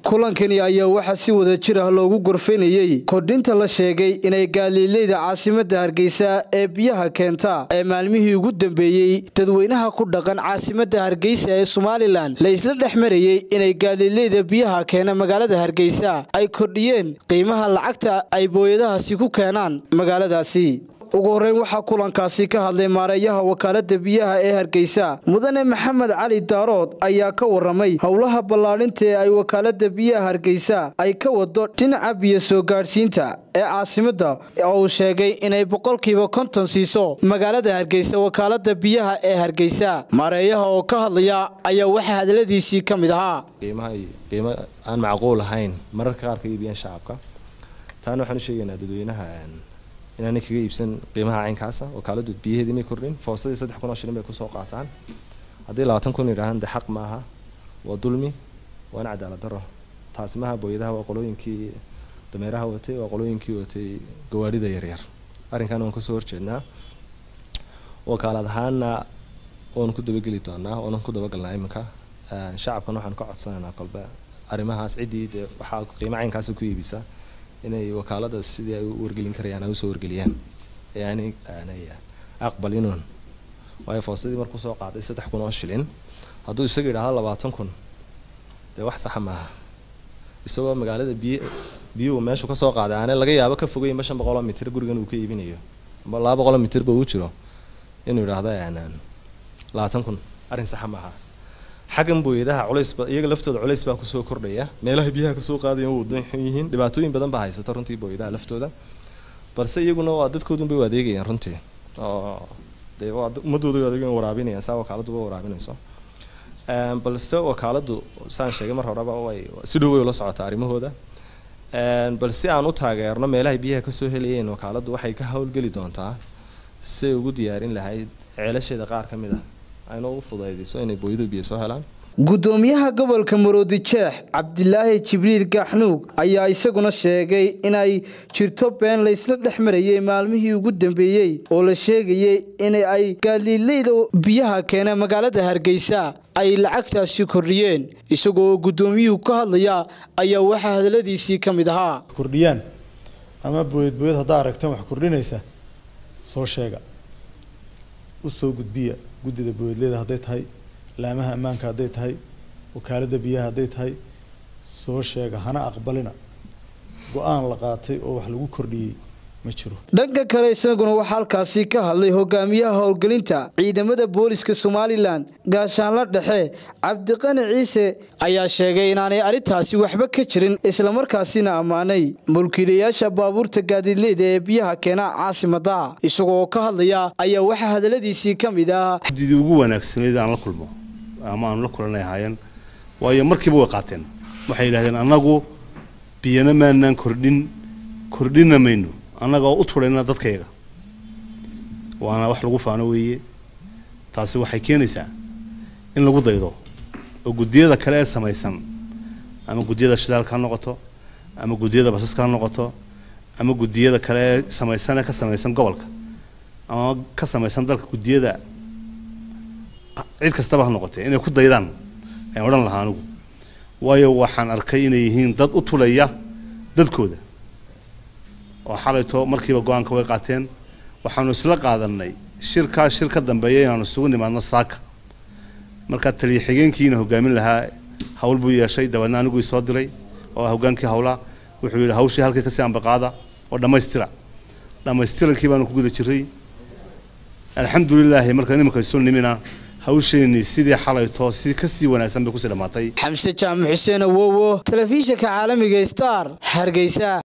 kulankani ayaa waxaa si wada jir ah loogu gorfaynayey kordhinta la sheegay inay gaaliileyda caasimadda hargeysa ee biyaha keenta ee maalmihii ugu dambeeyey dadweynaha ku dhaqan caasimadda hargeysa ee somalilan la isla dhex marayey inay gaaliileyda biyaha keena magaalada hargeysa ay kordhiyeen qiimaha lacagta ay booyadahaasi ku keenaan magaaladaasi ugu horreyn waxaa kulankaasi ka hadlay maareeyaha wakaalada biyaha ee hargeysa mudane maxamed cali daarood ayaa ka waramay howlaha ballaadhinta ee ay wakaalada biyaha hargeysa ay ka wado dhinaca biyo soo gaadhsiinta ee caasimadda oo uu sheegay inay boqolkiiba konton siiso magaalada hargeysa wakaalada biyaha ee hargeysa maareeyaha oo ka hadlaya ayaa waxaa hadaladiisii ka mid ahaa qiimo aan macquul ahayn mararka qaar ka iibiyaan shacabka taana waxaan u sheegaynaa dadweynaha inaanay kaga iibsan qiimaha caynkaasa wakaaladu biyaheedii may kordhin foosadii saddex kun oo shilin bay kusoo qaataan haddii labaatan kun yidhahaan de xaq maaha waa dulmi waana cadaalad daro taasi maaha booyadaha waa qolooyinkii dameeraha watay waa qolooyinkii watay gawaadhida yaryar arrinkan waan kasoo horjeednaa wakaalad ahaana waanu ku dabageli doonaa waanan ku dabagalnaa iminka shacabkan waxaan ka codsanaynaa kolbe arrimahaas ciddii dee waxaa qiimo caynkaasa ku iibisa inay wakaalada sidii ay u wargelin karayaan ay usoo wargeliyaan ee aanay aanay aqbalinuun waayo foosadii markuu soo qaaday saddex kun oo shilin hadduu isaga yidhaahdo labaatan kun dee wax saxa maaha isagoo magaalada biy biyuhu meeshu kasoo qaaday aanay laga yaabo ka fogeynba shan boqoloo mitir gurigan uu ka iibinayo amba laba boqoloo mitirba uu jiro inuu yidhaahdo labaatan kun arrin saxa maaha xaggan booyadaha culaysba iyaga laftooda culays baa kusoo kordhaya meelaha biyaha kasoo qaadayan waa wadan xun yihiin dhibaatooyin badan baa haysata runtii booyadaha laftooda balse iyaguna waa dadkoodun bay u adeegayaan runtii oo dee waa ummadooda adeegan waraabinayaan saa wakaaladu ba waraabinayso balse wakaaladu saan sheegay mar horeba way si dhow way ula socotaa arrimahooda bal si aan u taageerno meelahay biyaha kasoo helayeen wakaaladu waxay ka howlgeli doontaa siay ugu diyaarin lahayd ceelasheeda qaar ka mid ah ayna ugu fudaydiso inay booyadu biyo soo helaan gudoomiyaha gobolka maroodi jeex cabdilaahi jibriil gaxnuug ayaa isaguna sheegay inay jirto been laysla dhex marayey maalmihii ugu dambeeyey oo la sheegayey in ay gaaliileyda biyaha keena magaalada hargeysa ay lacagtaasi kordhiyeen isagoo gudoomiyuhu ka hadlaya ayaa waxaa hadaladiisii ka mid ahaa kordhiyaan ama booyad booyad haddaa aragtaan wax kordhinaysa soo sheega usoo gudbiya guddida booyadleeda hadday tahay laamaha ammaanka hadday tahay wakaalada biyaha hadday tahay soo sheega hana aqbalina go-aan la qaatay oo wax lagu kordhiyey ma jiro dhanka kale isaguna waxaa halkaasi ka hadlay hogaamiyaha howlgelinta ciidamada booliska somalilan gaashaanla dhexe cabdiqani ciise ayaa sheegay inaanay arrintaasi waxba ka jirin islamarkaasina ammaanay mulkiilayaasha baabuurta gaadiidleyda ee biyaha keena caasimada isagoo ka hadlaya ayaa waxaa hadaladiisii ka mid ah guddidii ugu wanaagsanayd aan la kulmo ama aanu la kulanay ahaayeen waayo markiiba way qaateen waxay yidhahdeen annagu biyana maanaan kordhin kordhina mayno annagoo u turayna dadkayga waana wax lagu faano weeye taasi waxay keenaysaa in lagu daydo oo guddiyada kale ee samaysan ama guddiyada shidaalka ha noqoto ama guddiyada basaska ha noqoto ama guddiyada kale ee samaysan ee ka samaysan gobolka ama ka samaysan dalka guddiyada cid kastaba ha noqotee inay ku daydaan ayaan odhan lahaa anigu waayo waxaan arkay inay yihiin dad u tulaya dadkooda oo xalayto markiiba go-aanka way qaateen waxaanu isla qaadanay shirkaa shir ka dambeeya inaanu isugu nimaadno saaka markaa taliya xigeenkiina hogaamin lahaa hawl buu yeeshay dabeedna anigu isoo diray oo hogaankii hawlaa wuxuu yidhi hawshii halkii kasii ambaqaada oo dhammaystira dhammaystirankii baanu ku guda jiray alxamdulilaahi markaan iminka isu nimina hawsheenii sidii xalayto si kasii wanaagsan bay kusii dhammaatay xamse jaamac xuseen awowo telefishinka caalamiga star hargeysa